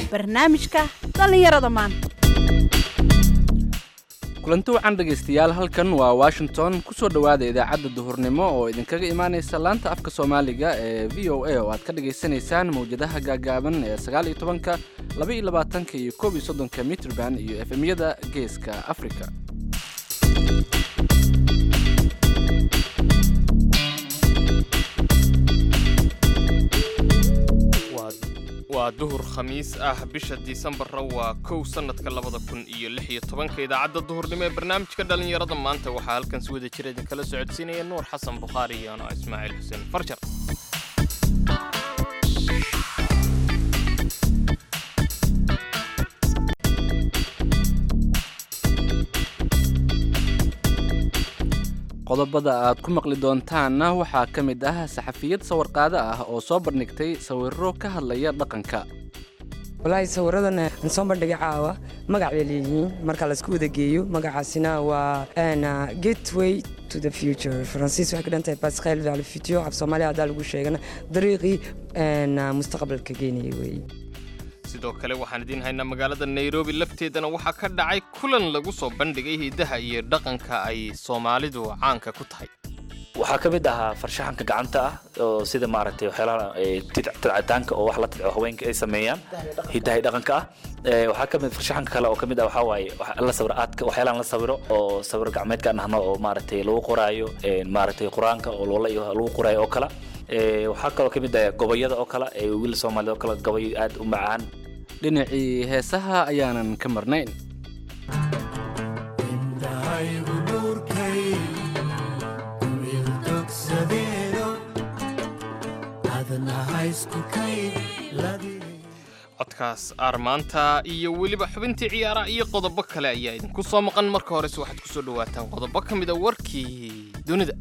barnaamijka dhallinyarada maanta kulanti wacan dhegaystayaal halkan waa washington kusoo dhowaada idaacadda duhurnimo oo idinkaga imaanaysa laanta afka soomaaliga ee v o a oo aad ka dhagaysanaysaan mawjadaha gaagaaban ee sagaal iyo tobanka laba iyo labaatanka iyo koob iyo soddonka mitrban iyo efemyada geeska africa waa duhur khamiis ah bisha disembarra waa kow sannadka labada kun iyo lix iyo tobanka idaacadda duhurnimo ee barnaamijka dhallinyarada maanta waxaa halkan si wada jira idinkala socodsiinaya nuur xasan bukhaari iyo ano ismaaciil xuseen farjar qodobada aad ku maqli doontaanna waxaa ka mid ah saxafiyad sawirqaado ah oo soo bandhigtay sawirro ka hadlaya dhaqanka walaahi sawiradan aan soo bandhigay caawa magac bay leeyihiin marka laisku wada geeyo magacaasina waa gateway to the future faransiis waxay ka dhan tahay pascal vers le futur af soomaaliya haddaa lagu sheegana dariiqii mustaqbalka geenaya weeye sidoo kale waxaan idiin haynaa magaalada nairobi lafteedana waxaa ka dhacay kulan lagu soo bandhigay hidaha iyo dhaqanka ay soomaalidu caanka ku tahay waxaa ka mid ahaa farshaxanka gacanta ah oo sida maaragtay waxyaalaha tidcitaanka oo wax la tidco haweenka ay sameeyaan hidahay dhaqanka ah waxaa ka mid farshaxanka kale oo ka mid ah waxaa waaye la sawir aadka waxyaalahan la sawiro oo sawir gacmeedka nahno oo maaragtay lagu qoraayo maaragtay qur-aanka oo loola iyo lagu qoraayo oo kale waxaa kaloo ka mid ah gobayada oo kale ee wiil soomaaliyed oo kale gobay aad u macaan dhinacii heesaha ayaanan ka marnayn codkaas aarmaanta iyo weliba xubintii ciyaaraha iyo qodobo kale ayaa idinku soo maqan marka horese waxaad ku soo dhowaataan qodobo ka mid a warkii dunida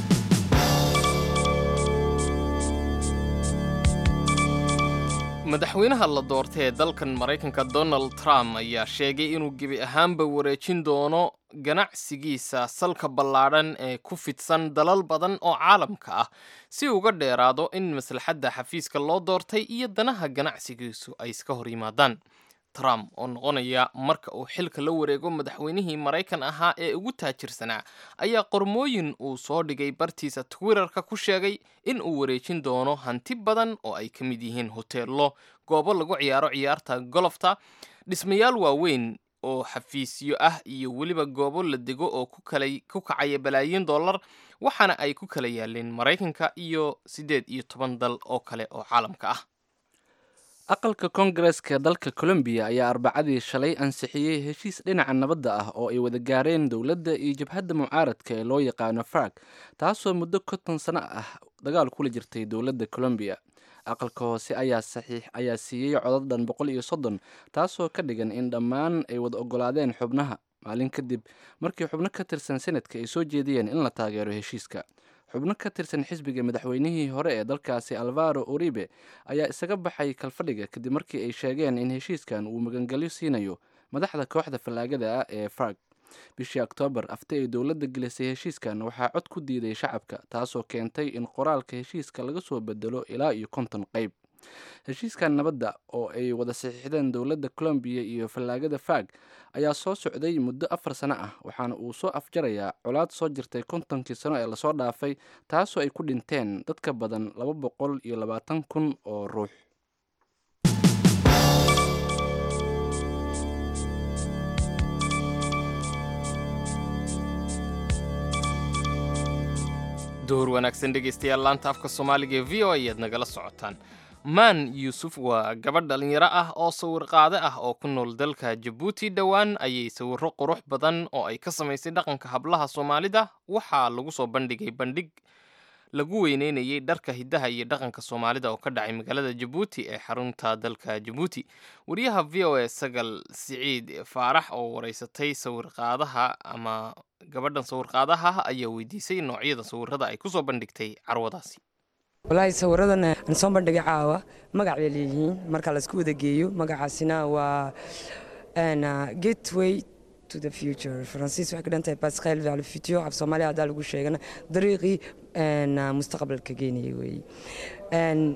madaxweynaha la doortay ee dalkan maraykanka donald trump ayaa sheegay inuu gebi ahaanba wareejin doono ganacsigiisa salka ballaadhan ee ku fidsan dalal badan oo caalamka ah si uga dheeraado in maslaxadda xafiiska loo doortay iyo danaha ganacsigiisu ay iska hor yimaadaan trump oo noqonaya marka uu xilka la wareego madaxweynihii maraykan ahaa ee ugu taajirsanaa ayaa qormooyin uu soo dhigay bartiisa twitterka ku sheegay in uu wareejin doono hanti badan oo ay ka mid yihiin hoteello goobo lagu ciyaaro ciyaarta golofta dhismayaal waaweyn oo xafiisyo ah iyo weliba goobo la dego oo ku kacaya balaayiin dollar waxaana ay ku kala yaaleen maraykanka iyo siddeed iyo toban dal oo kale oo caalamka ah aqalka koongareska dalka colombiya ayaa arbacadii shalay ansixiyey heshiis dhinaca nabadda ah oo ay wada gaareen dowladda iyo jabhadda mucaaradka ee loo yaqaano farg taasoo muddo konton sano ah dagaal kula jirtay dowladda colombiya aqalka hoose ayaa siiyey codad dhan boqol iyo soddon taasoo ka dhigan in dhammaan ay wada ogolaadeen xubnaha maalin kadib markii xubno ka tirsan senadka ay soo jeediyeen in la taageero heshiiska xubno ka tirsan xisbiga madaxweynihii hore ee dalkaasi alvaro uribe ayaa isaga baxay kalfadhiga kadib markii ay sheegeen in heshiiskan uu magangelyo siinayo madaxda kooxda fallaagada ah ee farg bishii oktoobar afti ay dowladda gelisay heshiiskan waxaa cod ku diiday shacabka taasoo keentay in qoraalka heshiiska laga soo bedelo ilaa iyo konton qayb heshiiskan nabadda oo ay wada saxiixdeen dowladda colombiya iyo fallaagada fag ayaa soo socday muddo afar sano ah waxaana uu soo afjarayaa colaad soo jirtay kontonkii sano ee lasoo dhaafay taasoo ay ku dhinteen dad ka badan laba boqol iyo labaatan kun oo ruux duhur wanaagsan dhegaystayaal laanta afka soomaaliga ee v o ayaad nagala socotaan maan yuusuf waa gabadh dhallinyaro ah oo sawir qaade ah oo ku nool dalka jabuuti dhowaan ayay sawirro qurux badan oo ay ka samaysay dhaqanka hablaha soomaalida waxaa lagu soo bandhigay bandhig lagu weyneynayay dharka hidaha iyo dhaqanka soomaalida oo ka dhacay magaalada jabuuti ee xarunta dalka jabuuti wariyaha v o a sagal siciid faarax oo wareysatay sawirqaadaha ama gabadhan sawirqaadaha ayaa weydiisay noocyada sawirada ay kusoo bandhigtay carwadaasi walaahi sawiradan aan soo bandhigay caawa magac bay leeyihiin marka laisku wada geeyo magacaasina waa gateway to the future faransiis waxay ka dhan tahay pascal vers le futur af soomaaliya haddaa lagu sheegana dariiqii mustaqbalka geenaya weeye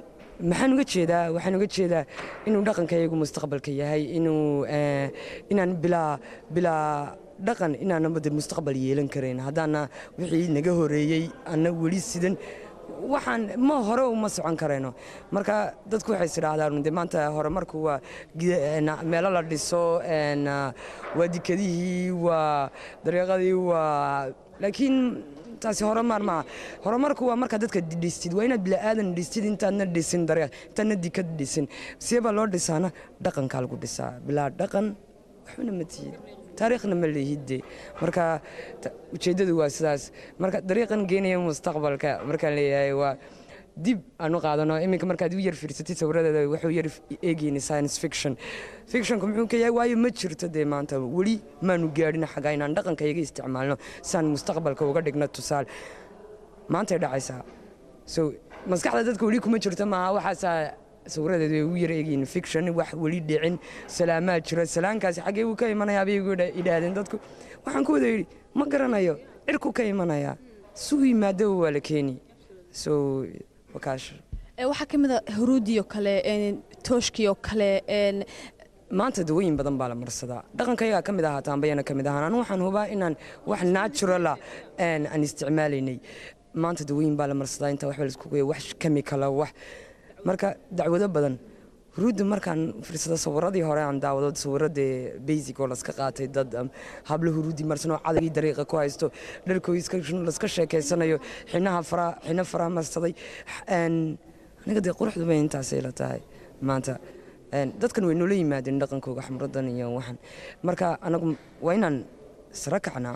maxaan uga jeedaa waxaan uga jeedaa inuu dhaqankayagu mustaqbalka yahay inuu eh, inaan bilaa bilaa dhaqan inaanaba de mustaqbal yeelan karayn haddaana wixii naga horeeyey ana weli sidan waxaan ma hore uma socon karayno marka dadku waxay isidhaahdaan de maanta horumarku waa gida- een, meelo la dhiso een, waa dikadihii waa dariiqadii waa laakiin taasi horumar maaha horumarku waa markaa dadka dhistid waa inaad bila'aadan dhistid intaadna dhisin dariiq intaadna dikad dhisin siebaa loo dhisaana dhaqankaa lagu dhisaa bilaa dhaqan waxbana ma tihid taariikhna ma lihidde marka ta- ujeeddadu waa sidaas marka dariiqan geenaya mustaqbalka markaan leeyahay waa dib aan u qaadano iminka markaad u yar fiirsatid sawiradeeda wuxuu yar eegayni science fiction fictionku muxuu ka yahay waayo ma jirto dee maanta weli maanu gaadhin xaga inaan dhaqankayaga isticmaalno saan mustaqbalka uga dhigno tusaale maantay dhacaysaa so maskaxda dadka weli kuma jirto maaha waxaasaa sawiradeedu ay u yar eegyiin fiction wax weli dhicin salaamaa jira salaankaasi xaggee buu ka imanayaa bay igu idhaahdeen dadku waxaan ku wada yidhi ma garanayo cirku ka imanayaa suu yimaado waa la keeni so wakaash Ee, waxaa ka mid a huruudii oo kale een, tooshkii oo kale een, maanta dawooyin badan baa la marsadaa dhaqankayagaa ka mid ahaa taambayana ka mid ahaan anu waxaan hubaa inaan wax naturala aan aan isticmaalaynay maanta dawooyin baa la marsadaa inta waxba laisku geeyo wax chemicala wax marka dacwado badan huruudda markaan fiirsado sawiradii hore aan daawado sawiradee basic oo laska qaatay dad am, hablo huruudi marsanoo cadagii dariiqa ku haysto dharkoo iska laska sheekeysanayo xinaha faraha xina faraha marsaday Een, aniga dee quruxdu bay intaasay la tahay maanta Een, dadkan way noola yimaadeen dhaqankooga xamradan iyo waxan marka anagu waa inaan isra kacnaa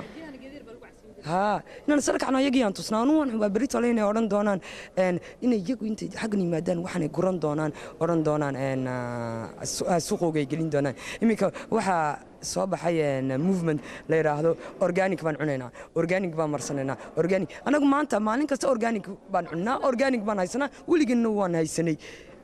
haa inaan isla kacno iyagii aan tusnaa anu waan xubaa berito le inay odhan doonaan een, inay iyagu intay xaggan yimaadaan waxaanay guran doonaan odhan doonaan een, ah, su- ah, suuqooga ay gelin doonaan iminka waxaa soo baxay een, movement la yidhaahdo organic baan cunaynaa organic baan marsanaynaa organic anagu maanta maalin kasta organic baan cunnaa organic baan haysanaa weligeena waan haysanay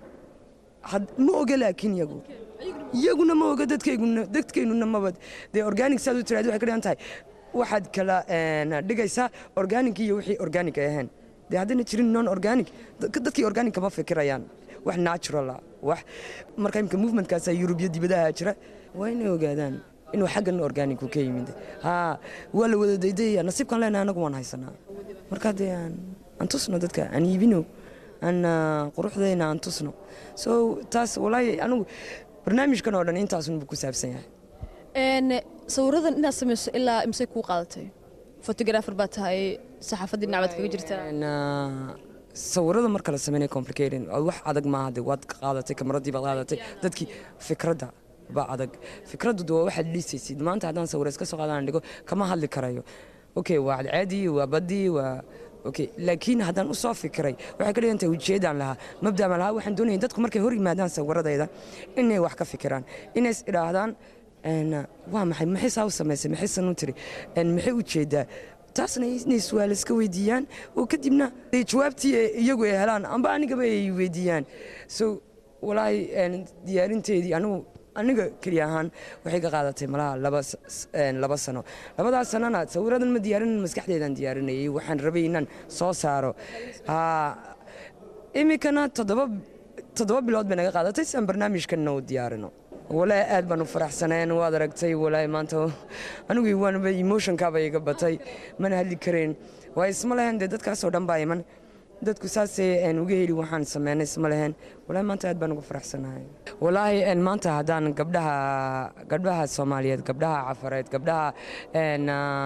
had- ma oga laakiin iyagu iyaguna ma oga dadkayguna dadkeynuna maba dee organic saad u tiraad waxay ka dhigan tahay waxaad kala een, dhigaysaa organic iyo wixii organic ay ahayn dee haddayna jirin non organic dadka- dadkii organic kama fikirayaan wax natural ah wax marka imika movementkaasa yurubiya dibadaha jira waa inay ogaadaan inuu xaggan organicu ka yimid haa waa la wada daydayaya nasiibkan leenahay anagu waan haysanaa marka dee aan aan tusno dadka aan iibino aan ah, quruxdayna aan tusno so taas walaahi anigu barnaamijkan oo dhan intaasunbu ku saabsan yahay een, sawiradan inaad samayso ilaa imsay kuu qaadatay photographer baa tahay saxaafadii dhinac baad kaga jirtaa Een, ah, sawirada marka la sameynaya complicated oo wax adag maaha de waad ka qaadatay kamaradii baad qaadatay dadkii fikradda baa adag fikraddu de waa waxaad dhisaysid maanta haddaan sawir iska soo qaadaan dhigo kama hadli karayo okay waa cadcaadii waa badii waa okay laakiin haddaan u soo fikiray waxay ka dhigan tahay ujeedaan lahaa mabda ma lahaa waxaan doonaya dadku markay hor yimaadaan sawiradayda inay wax ka fikiraan inay is idhaahdaan een, waa maxay maxay saa u samaysay maxay san u tiri een, maxay ujeedaa taasna inay su'aal iska weydiiyaan oo kadibna ay jawaabtii ay iyagu ay helaan amba anigaba ay weydiiyaan so walaahi een, diyaarinteedii anigu aniga keliya ahaan waxay ka qaadatay malaha laba s- s- een, laba sano labadaas sanona sawiradan ma diyaarin maskaxdeedaan diyaarinayay waxaan rabay inaan soo saaro Haa, iminkana toddoba toddoba bilood bay naga qaadatay si aan barnaamijkanna u diyaarino walaahi aad baan u faraxsaneen waad aragtay walaahi maanta anigu waanba emotionkaaba iga batay mana hadli karayn waa isma lehen dee dadkaasoo dhan baa iman dadku saasay een, uga heli waxaan sameynay isma lehen walaahi maanta aad baan uga faraxsanahay walaahi een, maanta haddaan gabdhaha gabdhaha soomaaliyeed gabdhaha cafareed gabdhaha een,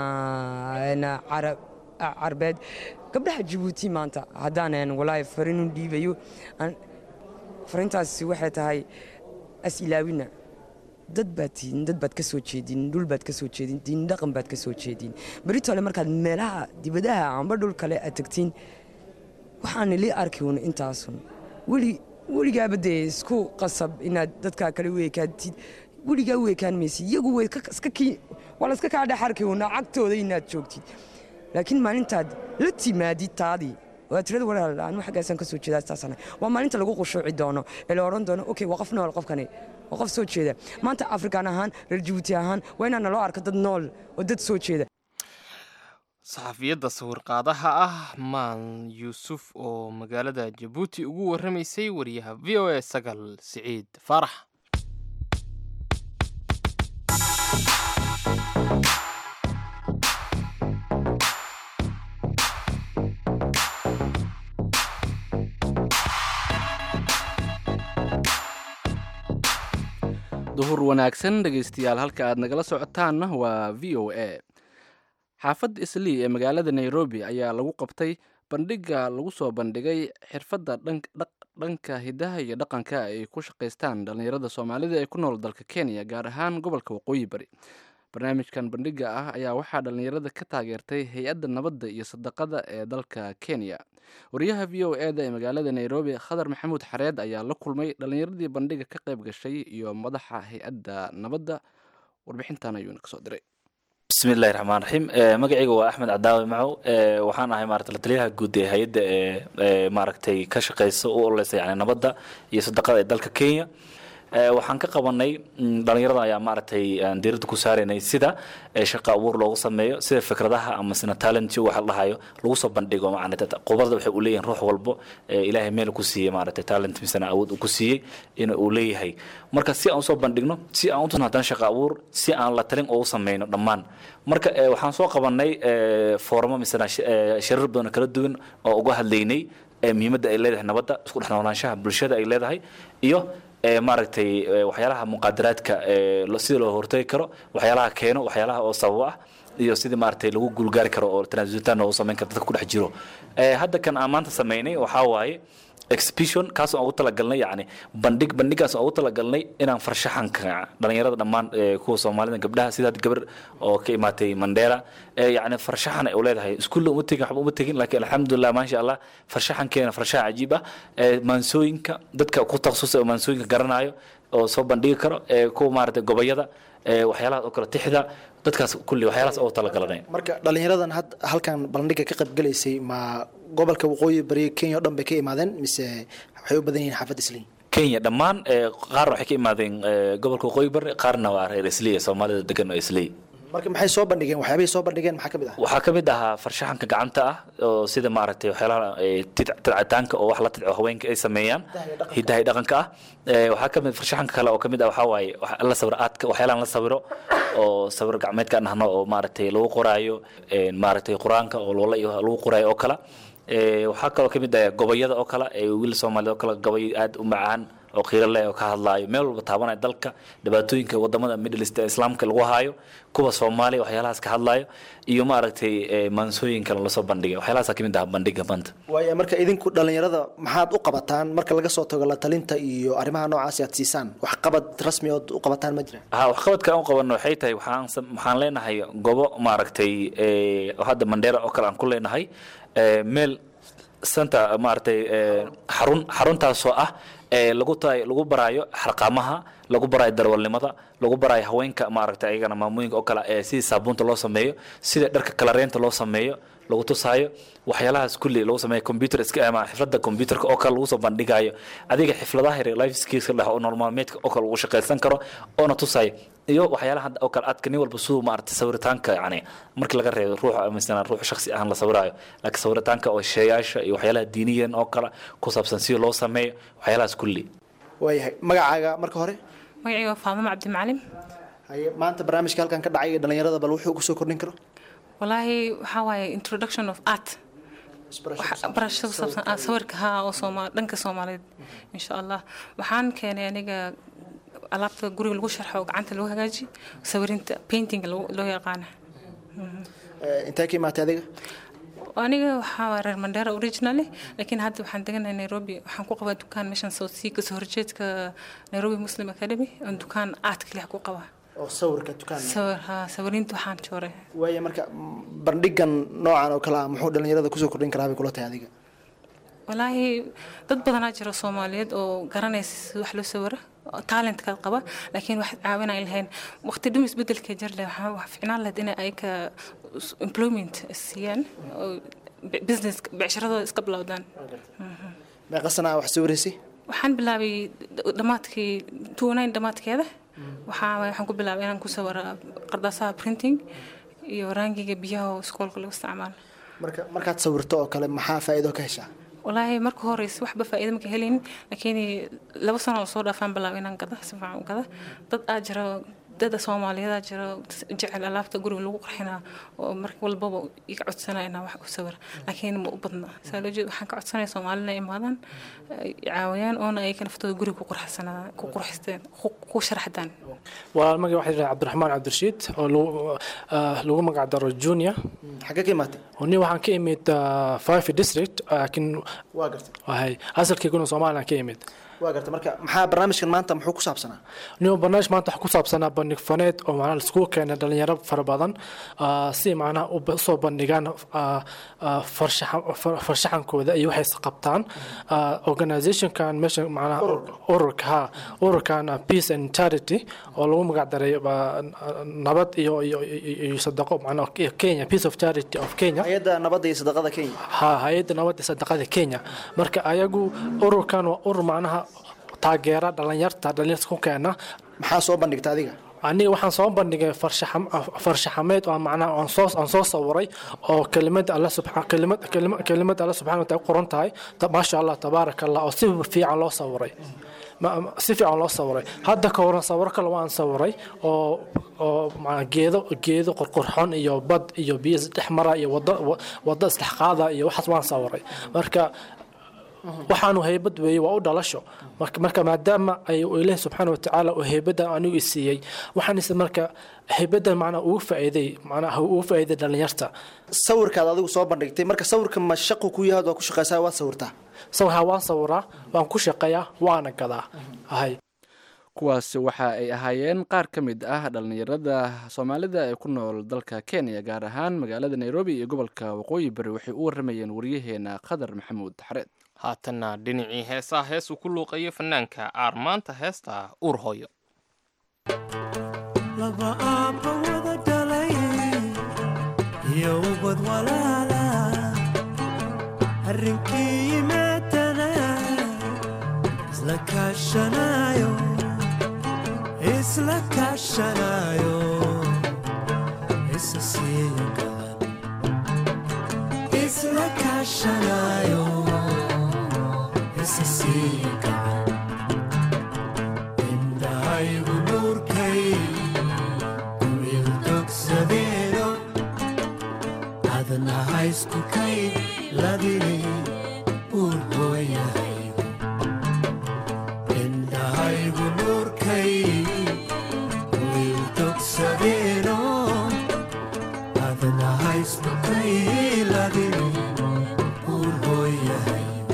ah, een, carab carbeed gabdhaha jabuuti maanta haddaan een, walaahi farin u dhiibayo aan- farintaasi waxay tahay as-ilaawina dad baad tihiin dad baad ka soo jeedin dhul baad ka soo jeedin diin dhaqan baad ka soo jeedin beritole markaad meelaha dibadaha amba dhul kale aad tagtiin waxaan ili arki un intaasun weli weligaaba dee isku qasab inaad dadkaa kale u ekaatid weligaa u ekaan maysid iyagu way ka- iska kii- waa la iska kaa dhex arki un cagtooda inaad joogtid laakiin maalintaad la timaadid taadii waa tirada walaal anu xaggaasaan ka soo jeedaa taasana waa maalinta lagu qushuuci doono ee la odhan doono okay waa qof nool qofkani waa qof soo jeeda maanta afrikaan ahaan reer jabuuti ahaan waa inaan naloo arko dad nool oo dad soo jeeda saxafiyadda sawirqaadaha ah maan yuusuf oo magaalada jabuuti ugu warramaysay wariyaha v o a sagal siciid faarax duhur wanaagsan dhegaystayaal halka aad nagala socotaanna waa v o a xaafadda islii ee magaalada nairobi ayaa lagu qabtay bandhigga lagu soo bandhigay xirfadda dhanka hidaha iyo dhaqanka ay ku shaqaystaan dhallinyarada soomaalida ee ku nool dalka kenya gaar ahaan gobolka waqooyi bari barnaamijkan bandhigga ah ayaa waxaa dhallinyarada ka taageertay hay-adda nabadda iyo sadaqada ee dalka kenya wariyaha v o e da ee magaalada nairobi khadar maxamuud xareed ayaa la kulmay dhallinyaradii bandhigga ka qayb gashay iyo madaxa hay-adda nabadda warbixintan ayuuna kasoo diray bismillahi raxmaan raxiim magacayga waa axmed cadaawe macow waxaan ahay maarata lataliyaha guud ee hay-adda ee maaragtay ka shaqeysa u ololeysa yani nabadda iyo sadaqada ee dalka kenya waxaan ka qabanay dhalinyarada ayaa maaragtay aan diiradda ku saaraynay sida shaqa abuur loogu sameeyo sida fikradaha ama sina talent waxa la dhahayo lagu soo bandhigo macnaa qubarada waxay u leeyihin ruux walbo ilaahay meel ku siiyey maaragtay talent misana awood uu ku siiyey in uu leeyahay marka si aan usoo bandhigno si aan utusno haddana shaqa abuur si aan la talin ugu sameyno dhammaan marka waxaan soo qabanay fooramo misana sharar badan kala duwan oo uga hadlaynay muhiimadda ay leedahay nabadda isku dhex noolaanshaha bulshada ay leedahay iyo maaragtay waxyaalaha muqaadaraadka sida loo hortagi karo waxyaalaha keeno waxyaalaha oo sababo ah iyo sidii maaragtay lagu guulgaari karo oo transitaan loogu samayn karo dadka ku dhex jiro hadda kan aan maanta samaynay waxaa waaye exhibition kaas aan ugu talagalnay yani bandhig bandhigaas aan ugu talagalnay inaan farshaxanka dhalinyarada dhammaan kuwa soomaalida gabdhaha sida gabar oo ka imaatay mandera yani farshaxan ay u leedahay iskuulla uma tegin waxba uma tegin laakiin alxamdulilah maasha allah farshaxankeena farshaxan cajiib ah maansooyinka dadka ku takhasusay oo maansooyinka garanayo oo soo bandhigi karo kuwa maaragtay gobayada waxyaalahaas oo kale tixda dadkaas kulli waxyaalahaas oo talagalanay marka dhalinyaradan had halkan bandhiga ka qaybgalaysay ma gobolka waqooyi bari kenya o dhan bay ka imaadeen mise waxay u badan yihiin xaafadda islii kenya dhammaan qaarna waxay ka imaadeen gobolka waqooyi bari qaarna waa reer islii soomaalida degan oo islii marka maxay soo bandhigeen waxyaabahay soo bandhigeen maxaa ka mid ah waxaa ka mid ahaa farshaxanka gacanta ah oo sida maaragtay waxyaalaha tidcitaanka oo wax la tidco haweenka ay sameeyaan hidahay dhaqanka ah waxaa ka mid farshaxanka kale oo ka mid ah waxaa waaye la sawiro aadka waxyaalahan la sawiro oo sawir gacmeedka dhahno oo maaragtay lagu qoraayo maaragtay qur-aanka oo loola lagu qoraayo oo kale waxaa kaloo ka mid ah gobayada oo kale wiil soomaaliyed oo kale gobay aad u macaan oo qiiro leh oo ka hadlaayo meel walba taabanaya dalka dhibaatooyinka wadamada middle east ee islaamka lagu haayo kuwa soomaaliya waxyaalahaas ka hadlaayo iyo maaragtay maansooyinka lasoo bandhigay waxyaalahaas ka mid ah bandhiga maanta waaya marka idinku dhalinyarada maxaad u qabataan marka laga soo tago la talinta iyo arrimaha noocaasi aad siisaan wax qabad rasmi ood u qabataan ma jira ha waxqabadka aan u qabano waxay tahay waxaan waxaan leenahay gobo maaragtay hadda mandheera oo kale aan ku leenahay meel santa maaragtay xarun xaruntaasoo ah lagu tahay lagu baraayo xarqaamaha lagu baraayo darwalnimada lagu baraayo haweenka maaragtay ayagana maamooyinka oo kale ee sidii saabuunta loo sameeyo sida dharka kalareenta loo sameeyo lagu tusaayo waxyaalahaas kulli lagu sameeyo computer iska ama xifladda computerka oo kale lagu soo bandhigayo adiga xifladaha yar life skills dheh oo nolol maalmeedka oo kale lagu shaqaysan karo oona tusaayo iyo waxyaalaha hadda oo kale aadka nin walba siduu maaragtay sawiritaanka yani markii laga reebo ruux misana ruux shakhsi ahaan la sawiraayo laakiin sawiritaanka oo sheeyaasha iyo waxyaalaha diiniyan oo kale ku saabsan sida loo sameeyo waxyaalahaas kulli waayahay magacaaga marka hore magacayga waa faamama cabdimacalin haye maanta barnaamijka halkan ka dhacay dhalinyarada bal wuxuu kusoo kordhin karo walaahi waxaa waaye introduction of art barashada kusaabsan ah sawirka haa oo sooma dhanka soomaaliyeed insha allah waxaan keenay aniga alaabta guriga lagu sharxo oo gacanta lagu hagaaji sawirinta painting loo yaqaana intee ka imaatay adiga aniga waxaa waa reer mandera originally laakiin hadda waxaan deganahay nairobi waxaan ku qabaa dukaan meeshan south sea kasoo horjeedka nairobi muslim academy oon dukaan aad kaliya ku qabaa oo sawirka dukaan sawir haa sawiriinta waxaan jooray waaya marka bandhigan noocan oo kale ah muxuu dhalinyarada kusoo kordhin karaa bay kula tahay adiga walaahi dad badanaa jira soomaaliyeed oo garanaysa sida wax loo sawiro talentkaad qaba laakiin wax caawinay lahayn waqti dhum isbedelka jarle wax ficnaan lahayd inay ayaka employment siiyaan oo business becsharadooda iska bilowdaan meeqa sanaa wax sawiraysay waxaan bilaabay dhammaadkii two nine dhammaadkeeda waxaa waxaan ku bilaabay inaan ku sawira qardaasaha printing iyo raangiga biyaha oo iskoolka lagu isticmaalo marka markaad sawirto oo kale maxaa faa'iido ka heshaa walaahi marka horeysa waxba faa'iido maka helin laakiin laba sano oo soo dhaafaan bilaab inaan gada si fiican u gada dad aa jira dada soomaaliyadaa jira jecel alaabta guriga lagu qarxinaa oo mar walbaba iga codsanaya inaan wax u sawira laakiin ma u badna saa loo jeed waxaan ka codsanaya soomaalina imaadaan ay caawiyaan oona ay naftooda guriga ku qurxsanaa ku qurxisteen ku- ku sharaxdaan waa magac waxaa yidhaha cabdiraxmaan cabdirashiid oo lagu- ah, lagu magac daro junior xagee ka imaatay oo nin waxaan ka imid ah, five district laakiin waa gartay wahay asalkayguna somalilan ka imid waa gartay marka maxaa barnaamijkan maanta muxuu ku saabsanaa nin barnaamij maanta waxaa ku saabsanaa bandhig faneed oo macnaha laiskugu keenay dhalinyaro fara badan ah, si macnaha u ba- usoo bandhigaan ah, ah, farshaxan- far- farshaxankooda iyo waxay qabtaan Ah, organizationkan meesha macnaha ururka ha ururkan ah, peace and charity oo lagu magac daray ah, nabad iyo iyo iyo- iyo sadaqo macnaha iyo kenya peace of charity of kenya hay-adda nabadda iyo sadaqada kenya ha hay-adda nabadda sadaqada kenya marka ayagu ururkan waa urur macnaha taageera dhalinyarta dhalinyarta ku keena maxaa soo bandhigta adiga aniga waxaan soo bandhigay farshaxam- farshaxameed oo macnaha aan soo aan soo sawiray oo kelimada alla subxaan kelimad kelima- kelimada alla subxaana wa taala ku qoran tahay ta- maasha allah tabaaraka allah oo si fiican loo sawiray Ma- ma- si fiican loo sawiray hadda ka horan sawiro kale waan sawiray oo oo macnaa geedo geedo qorqorxon iyo bad iyo biyo isdhex mara iyo wado wa- wado isdhex qaada iyo waxaas waan sawiray marka waxaanu haybad weeye waa u dhalasho marka marka maadaama ay ilaahi subxaana wa tacaala uu haybadan anigu isiiyey waxaan is marka haybadan macnaa ugu faa'iiday macnaa ugu faa'iiday dhalinyarta sawirkaad adigu soo bandhigtay marka sawirka ma shaqu ku yahaad waa ku shaqaysaa waad sawirtaa sawirhaa waan sawiraa waan ku shaqeeyaa waana gadaa ahay kuwaasi waxa ay ahaayeen qaar ka mid ah dhallinyarada soomaalida ee ku nool dalka kenya gaar ahaan magaalada nairobi iyo gobolka waqooyi bari waxay u waramayeen waryaheena qadar maxamuud xareed haatanna dhinacii heesaha hees uu ku luuqayo fanaanka aar maanta heesta uur hooyo laba aabba wada dhalay iyo ubad walaala arrinkii yimaadana isla kaashanayo isla kaashanayo isa siiyo galan isla kaashanayo isa siiyo galan indhahaygu nuurkay wiil dogsadeeno adna haysku kay ladini uur hooyahaygu indhahaygu nuurkay wiil dogsadeeno adna haysku kay ladini uur hooyahaygu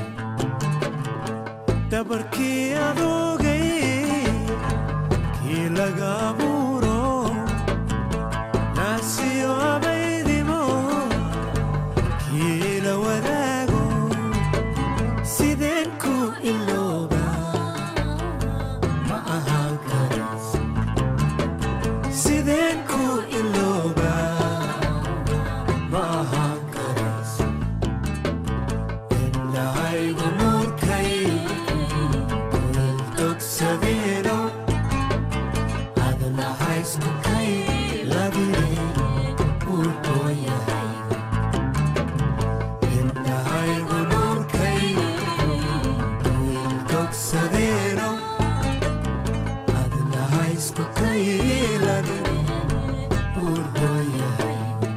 dabarkii adoogay kii laga abuuro naasiyo abaydimo kii la wadaago sideen ku ilooba ma ahaan karas sideen ku ilooba ma ahaan karas indhahaygu nuurkay kulal dogsadeeno adna haysku kay ladine uurhooyahay indhahaygu nuurkay wiil dogsadeeno adna haysku kay ladine uurhooyahay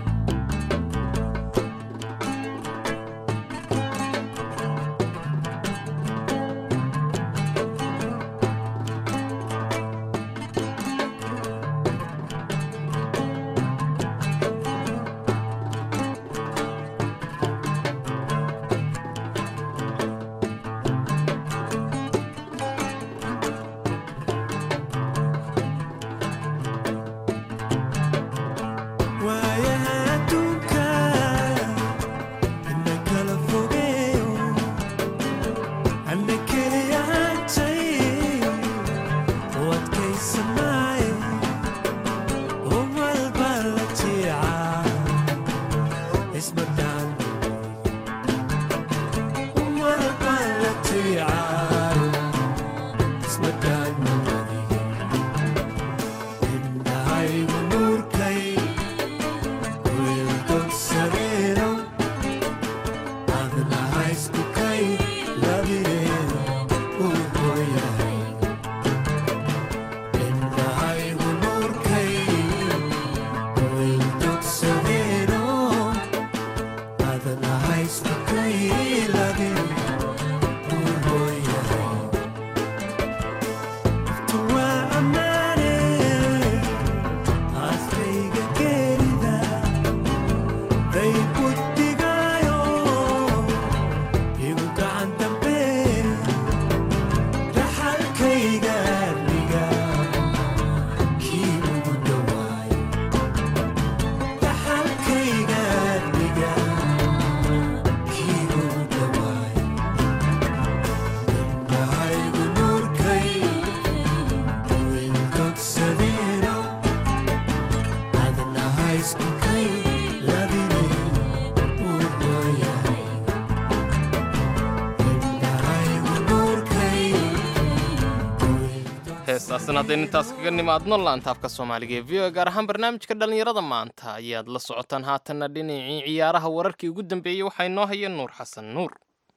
waayaha adduunka ina kala fogeeyo ana keliya hantay u adkaysanaaye umal baa la jiicaa ismadaan umal baa la jiicaa ismadaan indhahaygu nuurkay heestaasina haddaynu intaas kaga nimaadno laantaafka soomaaliga ee v o gaar ahaan barnaamijka dhallinyarada maanta ayaad la socotaan haatanna dhinacii ciyaaraha wararkii ugu dambeeyey waxaa inoo haya nuur xasan nuur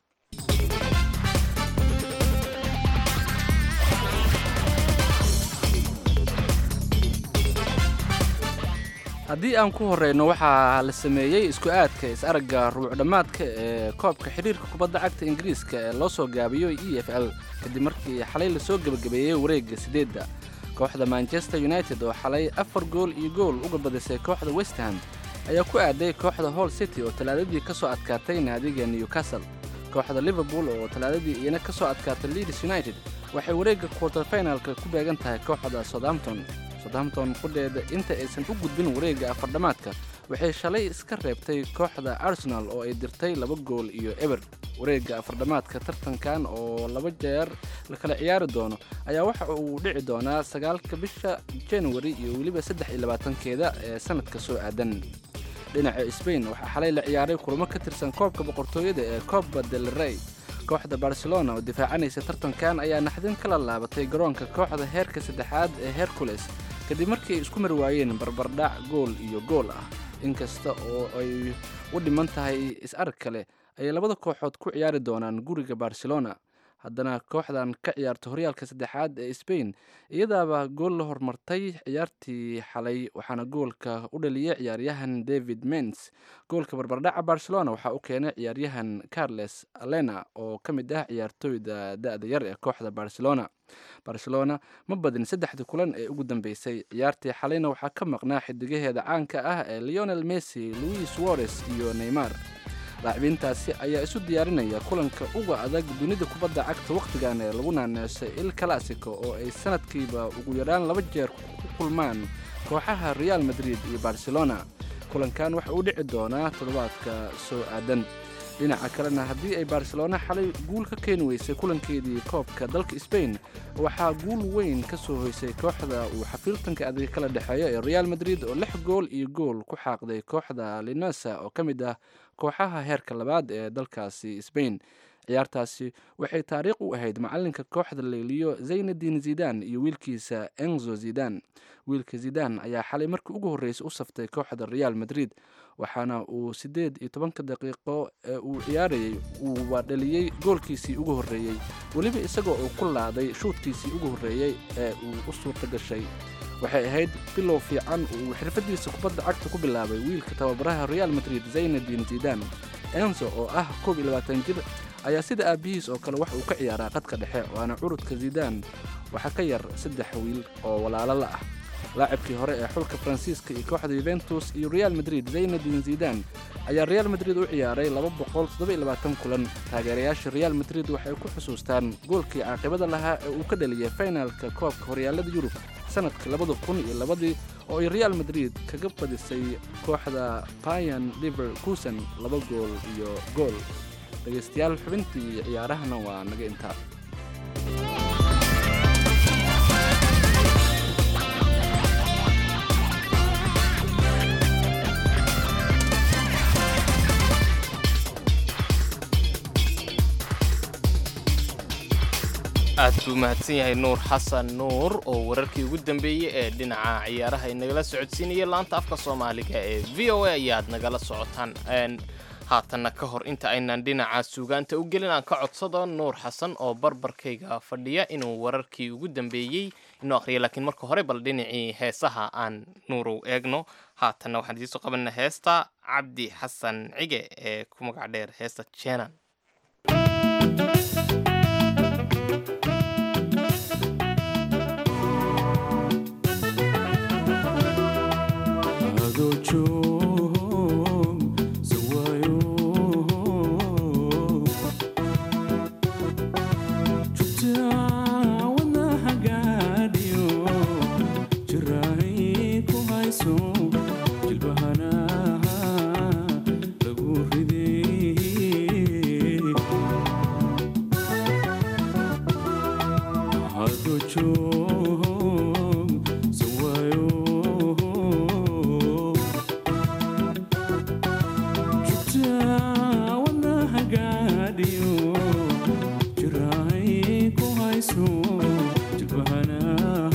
haddii aan ku horeyno waxaa la sameeyey isku aadka is-aragga rubuc dhammaadka ee koobka xidhiirka kubadda cagta ingiriiska ee loo soo gaabiyo e f l kadib markii xalay lasoo gebagabeeyey wareegga sideedda kooxda manchester united oo xalay afar gool iyo gool uga badisay kooxda westham ayaa ku aaday kooxda hall city oo talaadadii ka soo adkaatay naadiga newcastle kooxda liverpool oo talaadadii iyana ka soo adkaatay leeds united waxay wareegga quarter finalka ku beegan tahay kooxda southampton southampton qudheeda inta aysan u gudbin wareegga afardhamaadka waxay shalay iska reebtay kooxda arsenal oo ay dirtay laba gool iyo eber wareegga afardhamaadka tartankan oo laba jeer la kala ciyaari doono ayaa waxa uu dhici doonaa sagaalka bisha januari iyo weliba saddex iyo labaatankeeda ee sanadka soo aadan dhinaca sbain waxaa xalay la ciyaaray kulamo ka tirsan koobka boqortooyada ee copa del rey kooxda barcelona oo difaacanaysa tartankan ayaa naxdin kala laabatay garoonka kooxda heerka saddexaad ee hercules kadib markii ay isku mari waayeen barbardhac gool iyo gool ah inkasta oo ay u dhiman tahay is-arag kale ayay labada kooxood ku ciyaari doonaan guriga barcelona haddana kooxdan ka ciyaarta horyaalka saddexaad ee sbain iyadaaba gool la hormartay ciyaartii xalay waxaana goolka u dhaliyay ciyaaryahan david mens goolka barbardhaca barcelona waxaa u keenay ciyaaryahan carles alena oo ka mid ah ciyaartooyda da-da yar ee kooxda barcelona barcelona ma badin saddexdii kulan ee ugu dambeysay ciyaartii xalayna waxaa ka maqnaa xidigaheeda caanka ah ee leonel messi louis suarez iyo neymar laacibiintaasi ayaa isu diyaarinaya kulanka uga adag dunida kubadda cagta wakhtigan ee lagu naaneesay il classico oo ay sanadkiiba ugu yaraan laba jeer ku kulmaan kooxaha real madrid iyo barcelona kulankan waxa uu dhici doonaa toddobaadka soo aadan dhinaca kalena haddii ay barcelona xalay guul ka keeni weysay kulankeedii koobka dalka sbain waxaa guul weyn ka soo hoysay kooxda uu xafiiltanka adag kala dhexeeyo ee real madrid oo lix gool iyo gool ku xaaqday kooxda linosa oo ka mid ah kooxaha heerka labaad ee dalkaasi sbain ciyaartaasi waxay taariikh u ahayd macalinka kooxda leeliyo zaynadin zidan iyo wiilkiisa enzo zidan wiilka zidan ayaa xalay markii ugu horreysay u saftay kooxda real madrid waxaana uu siddeed iyo tobanka daqiiqo ee uu ciyaarayay uuba dhaliyey goolkiisii ugu horreeyey weliba isagoo uu ku laaday shuudkiisii ugu horreeyey ee uu u suurta gashay waxay ahayd bilow fiican uu xirfadiisa kubadda cagta ku bilaabay wiilka tababaraha real madrid zaynadin zidan enzo oo ah koob iyo labaatan jir ayaa sida aabbihiis oo kale wax uu ka ciyaaraa qadka dhexe waana curudka zidan waxaa ka yar saddex wiil oo walaalo la ah laacibkii hore ee xulka faransiiska iyo kooxda yuventus iyo real madrid zaynadin zidan ayaa real madrid u ciyaaray kulan taageerayaasha real madrid waxay ku xusuustaan goolkii caaqibada lahaa ee uu ka dhaliyay finalka koobka horyaalada yurub sanadka labada kun iyo labadii oo ay real madrid kaga badisay kooxda bayan liver kusan laba gool iyo gool dhegaystayaal xubintii ciyaarahana waa naga intaa aad buu mahadsan yahay nuur xasan nuur oo wararkii ugu dambeeyey ee dhinaca ciyaaraha inagala socodsiinaya laanta afka soomaaliga ee v o a ayaad nagala socotaan haatanna ka hor inta aynan dhinaca suugaanta u gelin aan ka codsado nuur xasan oo barbarkayga fadhiya inuu wararkii ugu dambeeyey inuu akhriya laakiin marka hore bal dhinacii heesaha aan nuurow eegno haatanna waxaan idiinsoo qabanna heesta cabdi xasan cige ee ku magac dheer heesta jenan Jirai ko haisu jilbahana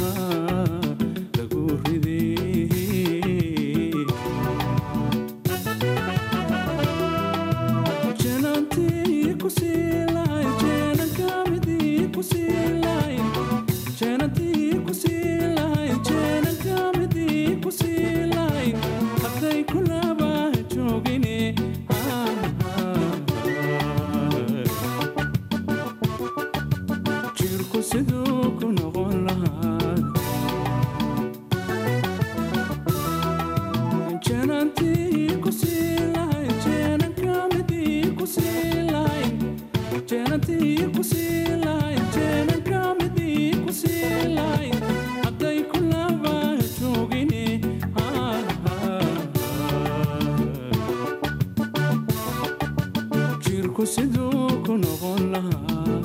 siduu ku noqon lahaa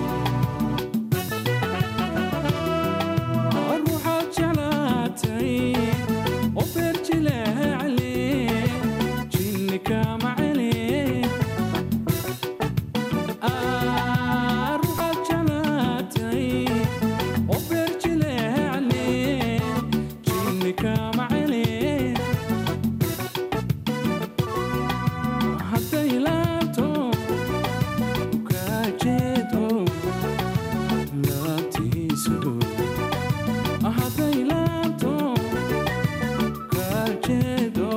ruuxaad jeclaatay oo beerjileecale jinni kama cele ruuxaad jeclaatay oo beerjileecale jinni kama cele hadday laabto kaajeedo laabtiisu hadday laabto kaajeedo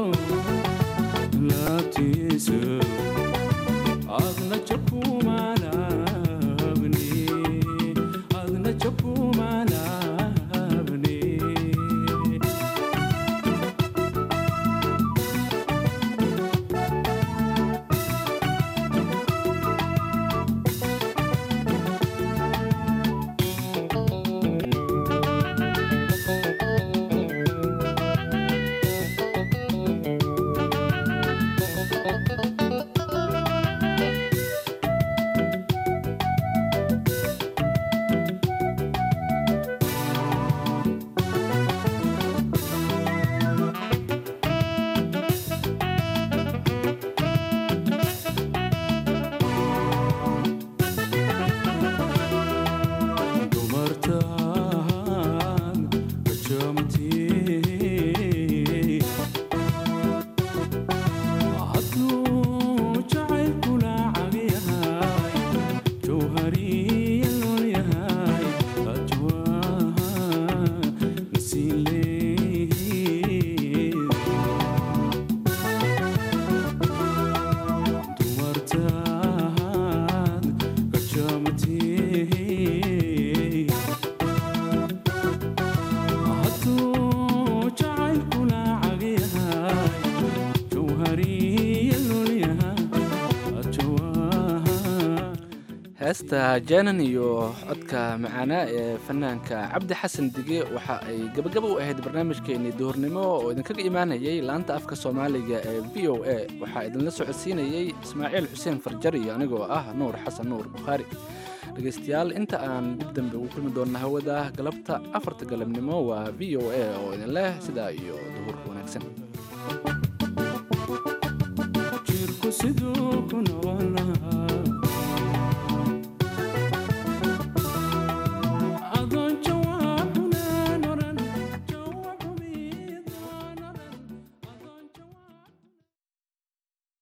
laabtiisu adna jakumaalaabni adna jakumaalaabni dumartaan kajamtii hadduu jacaylkula cagyahay jawhariya lool yahay ajwaaha nasiinleey dumartaan kajamtii hadduu jacaylkula cagyahay jawhariya lool yahay ajwaaha heesta jaanan iyo codka macaanaa ee fanaanka cabdi xasan dige waxa ay gabagaba u ahayd barnaamijkeenii duhurnimo oo idinkaga imaanayay laanta afka soomaaliga ee v o a waxaa idinla socodsiinayey ismaaciil xuseen farjar iyo anigoo ah nuur xasan nuur bukhaari dhegaystayaal inta aan dib dambe ugu kulmi doonna hawada galabta afarta galabnimo waa v o a oo idin leh sidaa iyo duhur wanaagsan jirku siduu ku nool